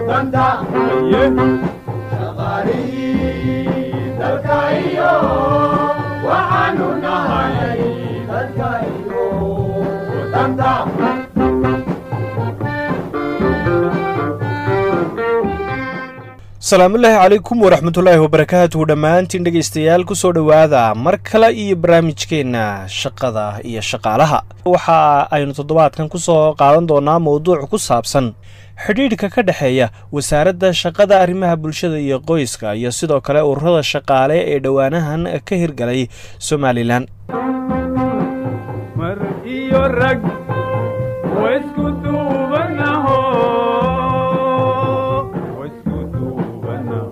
danta shaqaalihii dalka iyo waxaanu nahay dalka iyo danta asalaamullaahi calaykum waraxmatullaahi wabarakaatuhu dhammaantiin dhegaystayaal kusoo dhowaada mar kale iyo barnaamijkeenna shaqada iyo shaqaalaha waxa aynu toddobaadkan kusoo qaadan doonaa mowduuc ku saabsan xidhiidhka ka dhexeeya wasaaradda shaqada arrimaha bulshada iyo qoyska iyo sidoo kale ururada shaqaale ee dhowaanahan ka hirgalay somalilan mar iyo rag waisku duubanaho waisku duubanaho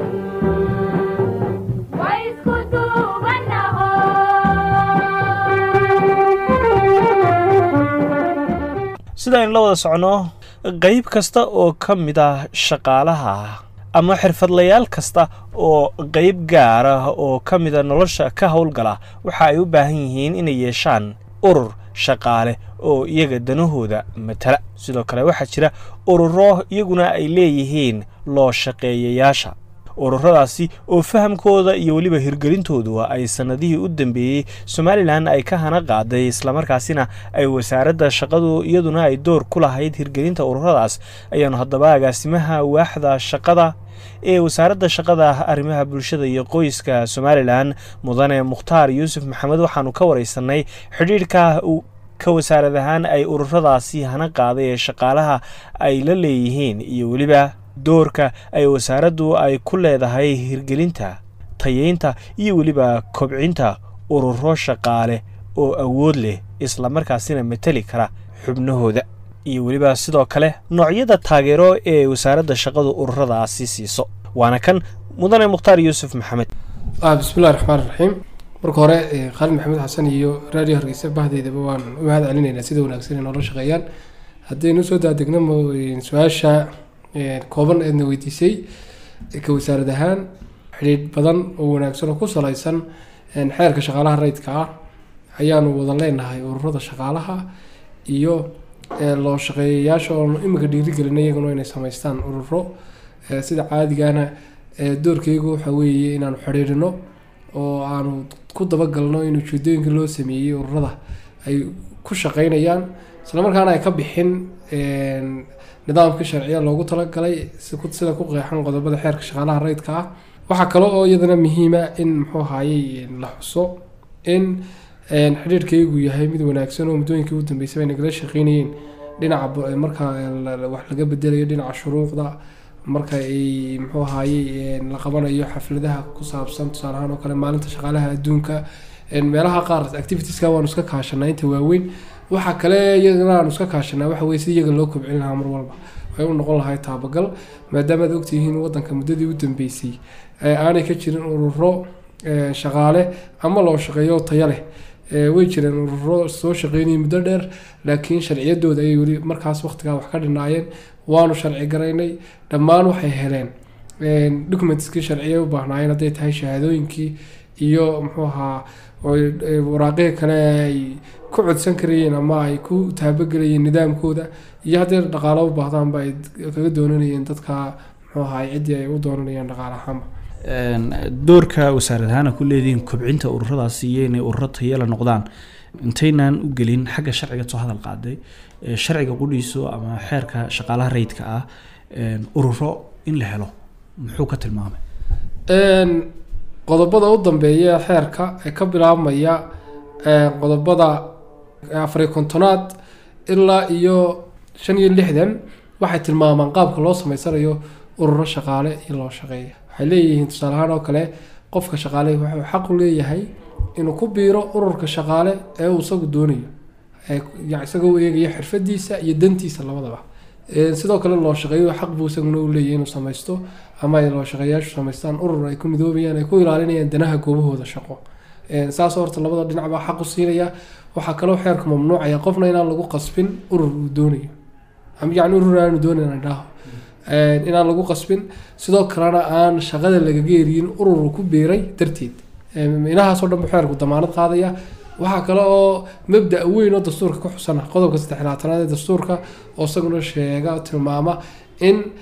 sida aynu la wada socno qayb kasta oo ka mid ah shaqaalaha ama xirfadlayaal kasta oo qayb gaar ah oo ka mida nolosha ka howlgala waxa ay u baahan yihiin inay yeeshaan urur shaqaale oo iyaga danahooda matala sidoo kale waxaa jira ururo iyaguna ay leeyihiin loo shaqeeyayaasha ururadaasi oo fahamkooda iyo weliba hirgelintoodu ay sannadihii u dambeeyey somalilan ay ka hana qaaday islamarkaasina ay wasaaradda shaqadu iyaduna ay door ku lahayd hirgelinta ururadaas ayaanu haddaba agaasimaha waaxda shaqada ee wasaaradda shaqada arrimaha bulshada iyo qoyska somalilan mudane mukhtaar yuusuf maxamed waxaanu ka wareysanay xidhiidhka ka wasaarad ahaan ay ururadaasi hana qaaday ee shaqaalaha ay la leeyihiin iyo weliba doorka ay wasaaraddu ay ku leedahay hirgelinta tayeynta iyo weliba kobcinta ururo shaqaale oo awood leh islamarkaasina mateli kara xubnahooda iyo weliba sidoo kale noocyada taageero ee wasaaradda shaqadu ururadaasi siiso waana kan mudane mukhtaar yuusuf maxamed bismillahi raxmaan raxiim marka hore khaalid maxamed xasan iyo radio hargeysa bahdeydaba waan u mahad celinaynaa sida wanaagsan ay noola shaqeeyaan haddaynu soo daadegno su-aasha kooban eedna weydiisay ka wasaarad ahaan xidhiidh badan oo wanaagsan oo ku saleysan xeerka shaqaalaha rayidka ah ayaanu wada leenahay ururada shaqaalaha iyo loo shaqeeyayaasha oo imika dhiirigelina iyaguna inay sameystaan ururo sida caadigana doorkeygu waxa weeye inaanu xidhiidhino oo aanu ku dabagalno in ujeedooyinka loo sameeyey ururada ay ku shaqeynayaan islamarkaana ay ka bixin nidaamka sharciya loogu talagalay sida ku qeexan qodobada xeerka shaqaalaha rayidka ah waxaa kale oo iyadana muhiima in muxuu ahayey la xuso in xidhiirkaygu yahay mid wanaagsan oo muddooyinkii u dambeysay bay nagala shaqeynayeen dhinaca marka wax laga bedelayo dhinaca shuruucda marka ay muxuu ahayey la qabanayo xafladaha ku saabsan tusaale ahaan oo kale maalinta shaqaalaha adduunka meelaha qaar activitieska waanu iska kaashanaa inta waaweyn waxaa kale iyagana aanu iska kaashanaa waxa weye si iyaga loo kobcin lahaa mar walba waxay u noqon lahay taabagal maadaamaad ogtihiin wadanka muddadii u dambeysay aanay ka jirin ururo shaqaale ama loo shaqeeyo taya leh way jireen ururo soo shaqeynayay muddo dheer laakiin sharciyadooda ayay weli markaas waqtigaa wax ka dhinaayeen waanu sharci garaynay dhammaan waxay heleen documentskii sharciya u baahnaayeen hadday tahay shahaadooyinkii iyo muxuu ahaa waraaqihii kale ay ku codsan karayeen ama ay ku taabagelayeen nidaamkooda iyo haddii dhaqaalo u baahdaanba ay kaga doonanayeen dadka muxuu ahaay ciddii ay u doonanayeen dhaqaale ahaanba doorka wasaarad ahaan ku leedihiin kobcinta ururadaasi iyo inay ururo tayala noqdaan intaynaan u gelin xagga sharciga soo hadal qaaday sharciga qudhiiso ama xeerka shaqaalaha rayidka ah ururo in la helo muxuu ka tilmaamay qodobada u dambeeya xeerka ee ka bilaabmaya qodobada afariy kontonaad ilaa iyo shan iyo lixdan waxay tilmaamaan qaabka loo sameysanayo ururo shaqaale iyo loo shaqeeya waxay leeyihiin tusaale ahaan oo kale qofka shaqaale wuxuu xaq u leeyahay inuu ku biiro ururka shaqaale ee uu isagu doonayo isagoo u eegaya xirfadiisa iyo dantiisa labadaba sidoo kale loo shaqeeyo xaq buu isaguna u leeyahay inuu samaysto ama ay loo shaqeeyaashu samaystaan urur ay ku midoobayaan ay ku ilaalinayaan danaha goobahooda shaqo saas horta labada dhinac baa xaq u siinaya waxaa kaloo xeerka mamnuucaya qofna inaan lagu qasbin urur uu doonayo ama yacni urur aanu doonayn dhaho inaan lagu qasbin sidoo kalena aan shaqada lagaga eriyin urur ku biiray darteed inahaasoo dhan buu xeerku damaanad qaadaya waxaa kale oo mabda weyn oo dastuurka ku xusana qodobka saddexlaatanaad ee dastuurka oo isaguna sheega tilmaama in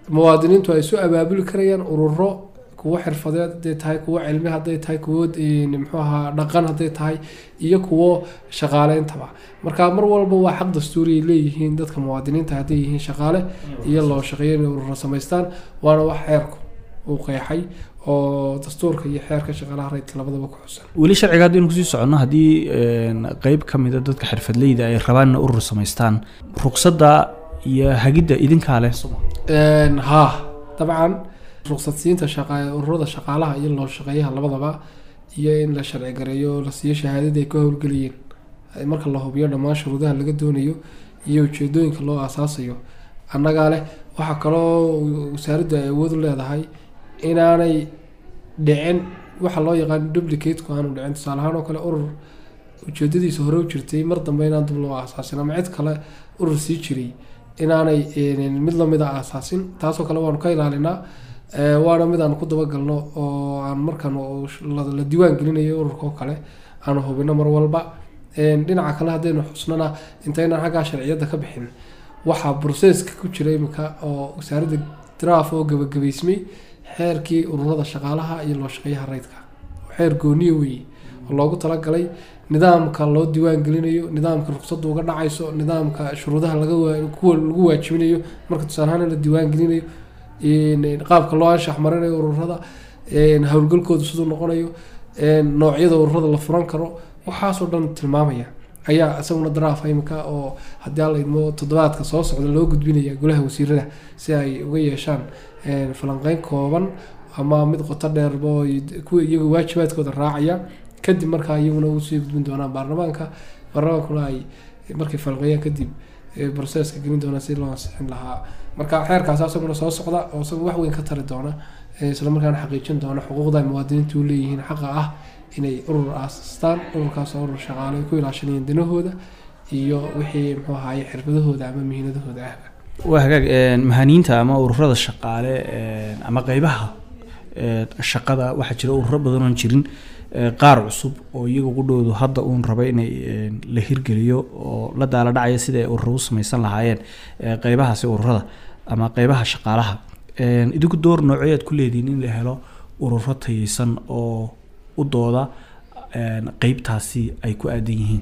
muwaadiniintu ay isu abaabuli karayaan ururo kuwo xirfadeed hadday tahay kuwo cilmi hadday tahay kuwo een, muxuu ahaa dhaqan hadday tahay iyo kuwo shaqaaleyntaba marka mar walba waa xaq dastuuri ay leeyihiin dadka muwaadiniinta hadday yihiin shaqaale iyo loo shaqeeyo inay ururo samaystaan waana wax xeerku uu qeexay oo dastuurka iyo xeerka shaqaalaha rayidka labadaba ku xusan weli sharciga haddaynu kusii soconno haddii een, qeyb ka mida dadka xirfadleyda ay rabaan inay urur samaystaan ruqsadda iyo hagidda idinkaa leh soma Een, haa dabcan ruqsadsiinta shaqa ururada shaqaalaha iyo loo shaqeeyaha labadaba iyo in la sharci gareeyo la siiyo shahaadada ay ku howlgelayeen Ay marka la hubiyo dhammaan shuruudaha laga doonayo iyo ujeedooyinka loo aasaasayo annagaa leh waxaa kaloo wasaaraddu ay awood u leedahay inaanay dhicin waxa loo yaqaan duplicateku aanu dhicin tusaale ahaan oo kale urur ujeedadiisa hore u jirtay mar dambe inaan dib loo aasaasin ama cid kale urur sii jiray inaanay een, mid lamid a aasaasin taasoo kale waanu ka ilaalinaa Ee, waana mid aan ku dabagalno oo aan markaan uu sh- la la diiwaan gelinayo ururka oo kale aanu hubino mar walba Een, dhinaca kale haddaynu xusnana intaynaan xaggaa sharciyadda ka bixin waxaa broseska ku jira imika oo wasaaradda draaf oo gabagabaysmay xeerkii ururada shaqaalaha iyo loo shaqeeyaha rayidka xeer gooniya weeye oo loogu talagalay nidaamka loo diiwaan gelinayo nidaamka ruqsadda uga dhacayso nidaamka shuruudaha laga waa- kuwa lagu waajibinayo marka tusaale ahaan in la diiwaan gelinayo in- in qaabka loo anshax marinayo ururada een, howlgalkoodu siduu noqonayo een, noocyada ururada la furan karo waxaasoo dhan tilmaamaya ayaa isaguna daraafa imika oo haddii aan la idmo toddobaadka soo socda loo gudbinaya golaha wasiirada si ay uga yeeshaan een, falanqeyn kooban ama mid qoto dheerba oo ay- kuwa iyaga waajibaadkooda raacaya kadib markaa iyaguna usii gudbin doonaan baarlamaanka baarlamaankuna ay markay falanqeeyaan kadib ee, broseska gelin doonaan si loo ansixin lahaa marka xeerkaas asaguna soo socda oo isaga wax weyn ka tari doona ee, isla markaana xaqiijin doona xuquuqda ay muwaadiniintu u leeyihiin xaqa ah inay urur aasastaan ururkaas oo urur shaqaale ay ku ilaashanayeen danahooda iyo wixii muxuu ahaye xirfadahooda ama mihinadahooda ahba waa hagaag een, mahaniinta ama ururada shaqaale een, ama qeybaha een, shaqada waxaa jira ururo badan oon jirin ee, qaar cusub oo iyaga qudhoodu hadda uun raba inay een, la hirgeliyo oo la daala dhacaya sida ay ururo u samaysan lahaayeen ee, qeybahaasi ururada ama qeybaha shaqaalaha Een, idinku door noocyo aad ku leedihiin in la helo ururo tayeysan oo u dooda een, qeybtaasi ay ku aadan yihiin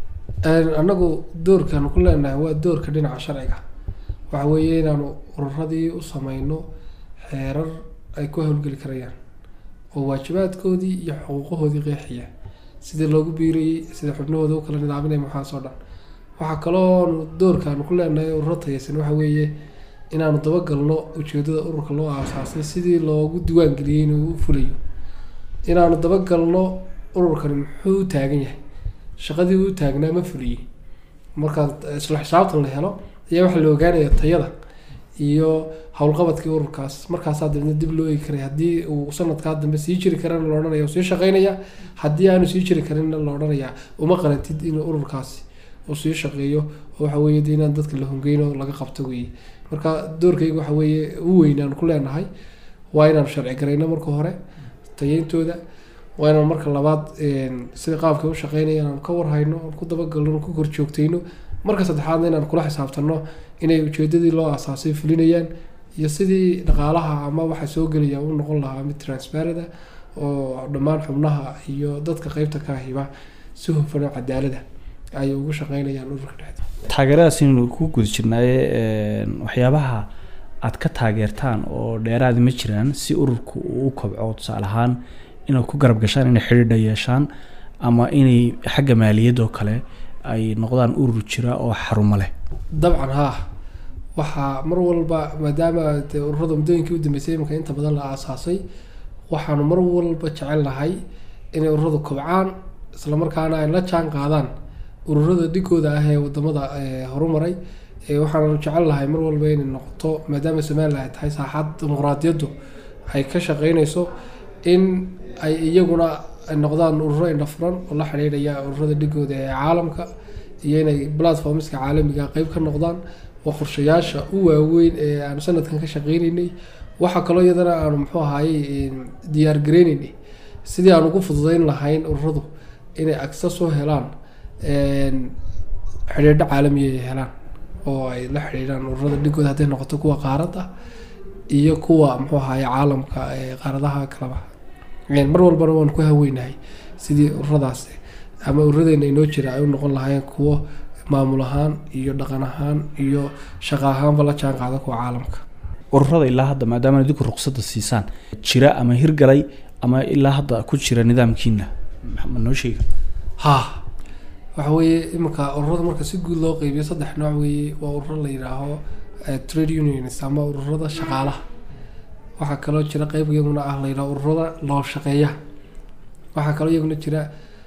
Een, anagu doorkan ku leenahay waa doorka dhinaca sharciga waxa weeye inaanu ururadii u sameyno xeerar ay ku howlgeli karayaan oo waajibaadkoodii iyo xuquuqahoodii qeexiya sidii loogu biirayey sida xubnahooda u kala nidaaminaya maxaasoo dhan waxaa kaloo doorkaanu ku leenahay ururo tayeysan waxa weeye inaanu dabagalno ujeedada ururka loo aasaasay sidii loogu diiwaan geliyey inuu u fulayo inaanu dabagalno ururkani muxuu u taagan yahay shaqadii uu taagnaa ma fuliyey marka isla xisaabtan la helo ayaa waxaa la ogaanaya tayada iyo howlqabadkii ururkaas markaasaa dabna dib loo eegi karay haddii uu sanadkaa dambe sii jiri karana la odhanaya uu sii shaqeynaya haddii aanu sii jiri karinna la odhanaya uma qarantid in ururkaasi uu sii shaqeeyo oo waxa weeye dee inaan dadka la hongeyn oo laga qabto weeye marka doorkayga waxa weeye u weyn aan ku leenahay waa inaan sharci garayno marka hore tayeyntooda waa inaan marka labaad een, sida qaabka u shaqeynaya inaan ka warhayno aan ku dabagalno aan ku korjoogtayno marka saddexaadna inaan kula xisaabtanno inay ujeedadii loo aasaasay fulinayaan iyo sidii dhaqaalaha ama waxa soo gelaya u noqon lahaa mid transparent ah oo dhammaan xubnaha iyo dadka qeybta ka hiba si hufan oo cadaalada ay ugu shaqeynayaan ururka dhexda taageeradaas inaynu ku guda jirnaaye een, waxyaabaha aad ka taageertaan oo dheeraadi ma jiraan si ururku uu u kobco tusaale ahaan inaad ku garab gashaan inay xidhiidha yeeshaan ama inay xagga maaliyadoo kale ay noqdaan urur jira oo xarumo leh dabcan haa waxaa mar walba maadaama dee ururada muddooyinkii u dambeysay iminka inta badan la aasaasay waxaanu mar walba jecel lahay inay ururadu kobcaan islamarkaana ay la jaan qaadaan ururada dhigooda ah ee wadamada ee horumaray ee waxaanu jecel lahay mar walba inay noqoto maadaama somalilan ay tahay saaxad dimuqraadiyaddu ay ka shaqeynayso in ay iyaguna ay noqdaan ururo indha furan oo la xidhiidhaya ururada dhigooda ee caalamka iyo inay platformska caalamiga qeyb ka noqdaan waa qorshayaasha u waaweyn ee aanu sanadkan ka shaqeyneynay waxaa kaloo iyadana aanu muxuu ahaayey diyaar gareyneynay sidii aan ugu fududeyn lahayn ururadu inay access u helaan xidhiidho caalamiya ay helaan oo ay la xidhiidhaan ururada dhigooda hadday noqoto kuwa qaaradda iyo kuwa muxuu ahaye caalamka ee qaaradaha kalaba Een, mar walbana waan ku haweynahay sidii ururadaasi ama ururadeenna inoo jira ay u noqon lahaayeen kuwo maamul ahaan iyo dhaqan ahaan iyo shaqo ahaanba la jaan qaada kuwa caalamka ururada ilaa hadda maadaama idinku ruqsadda siisaan jira ama hirgalay ama ilaa hadda ku jira nidaamkiina ma noo sheega ha waxa weeye iminka ururada marka si guud loo qeybiyo saddex nooc weeye waa ururo la yidhaaho eh, trade unions ama ururada shaqaalaha waxaa kaloo jira qeyb iyaguna ah la yidhaho ururada loo shaqeeya waxaa kaloo iyaguna jira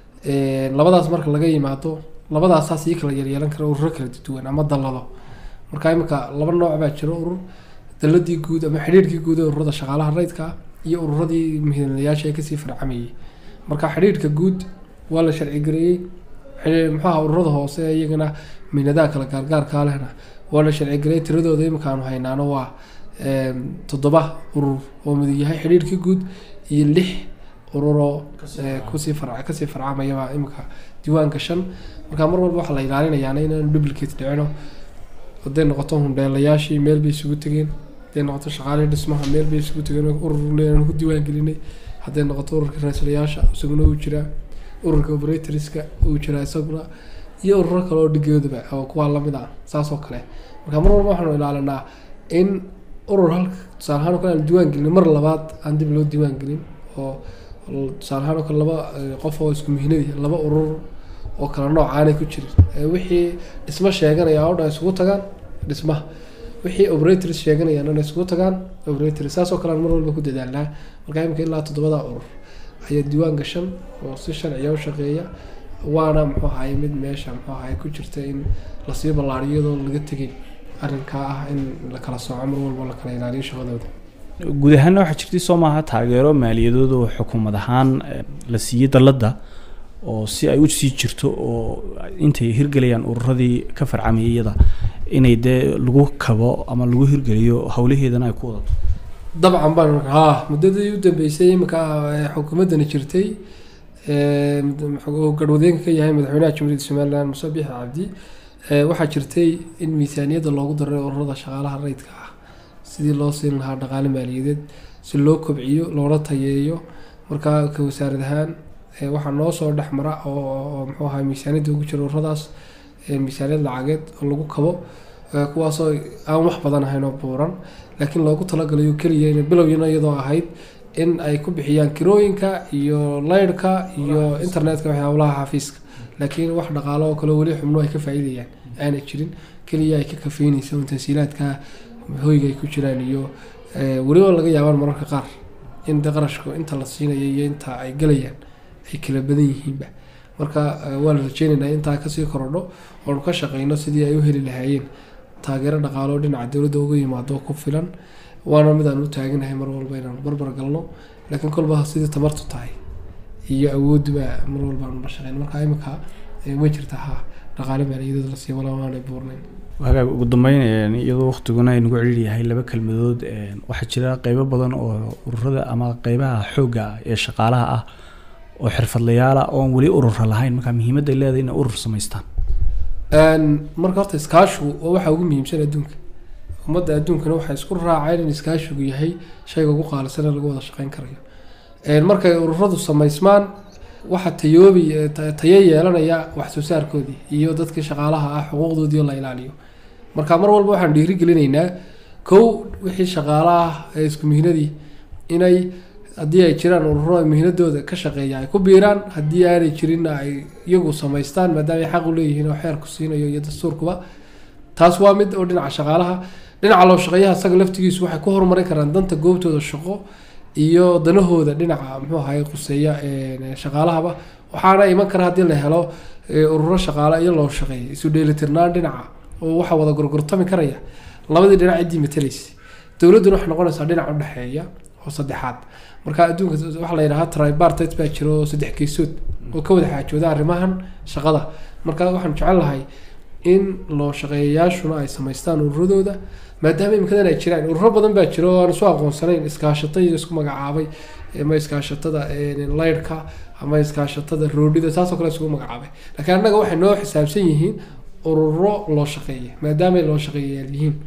eh, labadaas marka laga yimaado labadaasaa sii kala yeelyeelan kara ururo kala duwan ama dallado marka iminka laba nooc baa jiro urur daladii guud ama xidhiidhkii guud ee ururada shaqaalaha rayidka ah iyo ururadii muhiimadayaasha ee kasii farcamayay marka xidhiidhka guud waa la sharci gareeyey xidhi- muxuu ahaa ururada hoose ee iyagana mihnadaha kala gaargaarkaa lehna waa la sharci gareeyey tiradooda iminkaanu haynaano waa em, toddoba urur oo mid yahay xidhiidhkii guud iyo lix ururoo eh, kusii farca kasii farcamayaba iminka diiwaanka shan marka mar walba waxaa la ilaalinayaana inaanu duplicate dhicino hadday noqoto hundheelayaashii meel bay isugu tegeen hadday noqoto shaqaalihii dhismaha meel bay isugu tegeen oo urur leeyahan ku diiwaan gelinay hadday noqoto ururka raislayaasha isaguna uu jiraa ururka operatorska uu jiraa isaguna iyo ururo kale oo dhigoodaba oo kuwaa lamid ah saas oo kale marka mar walba waxaanu ilaalinaa in urur halka tusaale ahaan oo kale aan diiwaan gelin mar labaad aan dib loo diiwaan gelin oo tusaale ahaan oo kale laba eh, qof oo isku mihnadi laba urur oo kala nooc aanay ku jirin Eh, wixii dhismo sheeganaya oo dhan isugu tagaan dhismaha wixii operators sheeganayaan inay isugu tagaan operators saas oo kale aan mar walba ku dadaalnaa marka imika ilaa toddobada urur ayaa diiwaan gashan oo si sharciya u shaqeeya waana muxuu ahaye mid meesha muxuu ahaye ku jirta in lasii ballaariyo iyadoo laga tegin arrinkaa ah in la kala sooco mar walba la kala ilaaliyo shaqadooda guud ahaanna waxaa jirtay soo maaha taageero maaliyadood oo xukuumad ahaan eh, la siiyey dalladda oo si ay u sii jirto oo intay hirgelayaan ururadii ka farcamayay iyada inay dee lagu kabo ama lagu hirgeliyo howlaheedana ay ku wadato dabcan baan ha muddadii u dambeysay iminka eh, xukuumaddani jirtay eh, mud- oo garwadeenka ka yahay madaxweynaha jamhuuriyadda somaliland muse biixi cabdi eh, waxaa jirtay in miisaaniyadda loogu daray ururada shaqaalaha rayidka ah sidii loo siin lahaa dhaqaale maaliyadeed si loo kobciyo loona tayeeyo markaa ka wasaarad ahaan eh, waxaa noo soo dhex mara oo oo muxuu ahaa miisaaniyadda ugu jira ururadaas eh, miisaaniyad lacageed oo lagu kabo eh, kuwaasoo aan wax badan ahayn oo buuran laakiin loogu talagalayo keliya inay bilowyana iyadoo ahayd in ay ku bixiyaan kirooyinka iyo laydhka iyo internetka waxyaabalaha xafiiska laakiin wax dhaqaalo oo kale weli xubno ay ka faa'iidayaan aanay jirin keliya ay ka kafeynaysa un tansiilaadka hoyga ay ku jiraan iyo eh, weliba laga yaabaan mararka qaar in de qarashku inta la siinayo iyo inta ay gelayaan ay kala badan yihiinba marka eh, waa la rajeynaynaa intaa kasii korodho oonu ka shaqeyno sidii ay u heli lahaayeen taageero dhaqaalo oo dhinaca dowladda uga yimaado ku filan waana mid aan u taaganahay mar walba inaanu barbar galno laakiin kolba sidii tamartu tahay iyo awoodduba mar walba aanu la shaqeyn marka imika eh, way jirtaa ha dhaqaale maaliyadeed la sii wala waanay buurnayn hagaag ugu dambeyn een, iyadoo waqtiguna ay nagu celiir yahay laba kelmadood een, waxaa jira qeybo badan oo ururada ama qeybaha xoogga ah ee shaqaalaha ah oo xirfadlayaala oon weli urura lahayn marka muhiimadda ay leedahay inay urur samaystaan Een, marka horta iskaashigu waa waxa ugu muhiimsan adduunka ummadda adduunkana waxay isku raaceen in iskaashigu yahay shayga ugu qaalisan ee lagu wada shaqeyn karayo Een, markay ururadu samaysmaan waxa tayoobi eh, ta- tayo yeelanaya wax soo saarkoodii iyo dadkii shaqaalaha ah xuquuqdoodii oo la ilaaliyo marka mar walba waxaan dhiirigelinaynaa kow wixii shaqaala ah ee isku mihnadii inay haddii ay jiraan ururo ay mihnadooda ka shaqeeya ay ku biiraan haddii aanay jirinna ay iyagu samaystaan maadaama ay xaq u leeyihiin oo xeerku siinayo iyo dastuurkuba taas waa mid oo dhinaca shaqaalaha dhinaca loo shaqeeyaha isaga laftigiisu waxay ku horumarin karaan danta goobtooda shaqo iyo danahooda dhinaca muxuu ahaye quseeya een, shaqaalahaba waxaana iman kara haddii la helo ee, ururo shaqaale iyo loo shaqeeya isu dheelitirnaan dhinaca oo waxa wada gorgortami karaya labadii dhinac ciddii matalaysa dowladduna waxay noqonaysaa dhinac u dhexeeya oo saddexaad marka adduunka waxaa la yidhahaa tripartite baa jira oo saddex geesood oo ka wada xaajooda arrimahan shaqada marka waxaan jecel lahay in loo shaqeeyayaashuna ay samaystaan ururadooda maadaama imikadan ay jiraan ururo badan baa jira oo aan isu aqoonsanayn iskaashato iyo isku magacaabay ama iskaashatada een, laydhka ama iskaashatada roodhida saasoo kale isugu magacaabay laakiin annaga waxay noo xisaabsan yihiin ururo loo shaqeeya maadaama ay loo shaqeeyayaal yihiin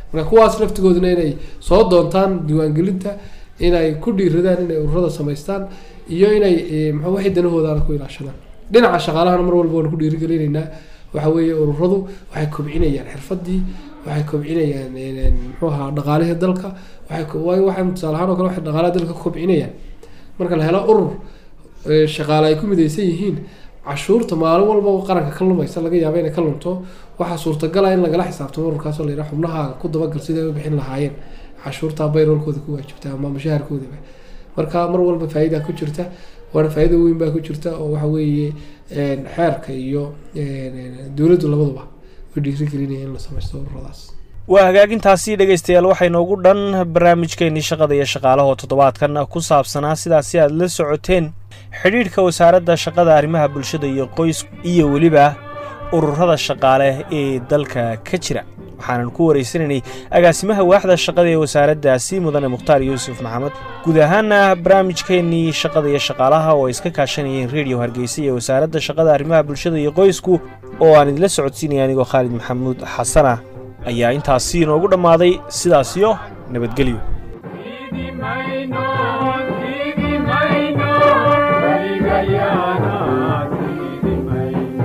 marka kuwaas laftigooduna inay soo doontaan diiwaangelinta inay ku dhiiradaan inay ururada samaystaan iyo inay eh, maxaa waxay danahoodaana ku ilaashadaan dhinaca shaqaalahana mar walba waan ku dhiirigelinaynaa waxa weeye ururadu waxay kobcinayaan xirfadii waxay kobcinayaan eh, muxuu ahaa dhaqaalihii dalka waxay ko- waayo waxay tusaale ahaan oo kale waxay dhaqaalaha dalka ka kobcinayaan marka la helo urur eh, shaqaale ay ku midaysan yihiin cashuurta maalin walba oo qaranka ka lumaysa laga yaaba inay ka lunto waxaa suurtagala in lagala xisaabtamo ururkaasoo la yidhaha xubnahaaga ku dabagal siday u bixin lahaayeen cashuurtaa bayroolkooda ku waajibta ama mushaharkoodaba marka mar walba faa'iida ku jirta waana faa'iida weyn baa ku jirta oo waxa weeye een, xeerka iyo een, dowladdu labaduba way dhiirigelinaya in la samaysto ururadaas waa hagaagintaasi dhegaystayaal waxay noogu dhan barnaamijkeennii shaqada iyo shaqaalaha oo toddobaadkan ku saabsanaa sidaasi aad la socoteen xidhiidhka wasaaradda shaqada arrimaha bulshada iyo qoys iyo weliba ururada shaqaale ee dalka ka jira waxaanan ku waraysanaynay agaasimaha waaxda shaqada ee wasaaraddaasi mudane mukhtaar yuusuf maxamed guud ahaana barnaamijkeennii shaqada iyo shaqaalaha oo ay iska kaashanayeen rediyo hargeysa iyo wasaaradda shaqada arrimaha bulshada iyo qoysku oo aan idinla socodsiinaya anigoo khaalid maxamuud xasana ayaa intaasi inoogu dhammaaday sidaasiyo nabadgelyo Sidi mayno, sidi mayno, waligayana, sidi mayno.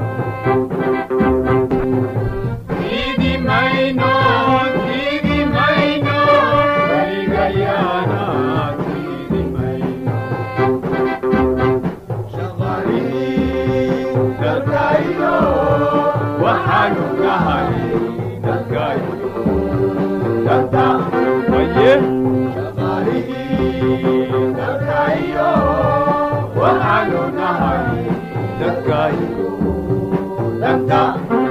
Sidi mayno, sidi mayno, waligayana, sidi mayno. Shaqaalihii dalkayno, waxaanu nahay dalkayno. Danta, oye. dadkayo waxaanu nahay dadkayo danta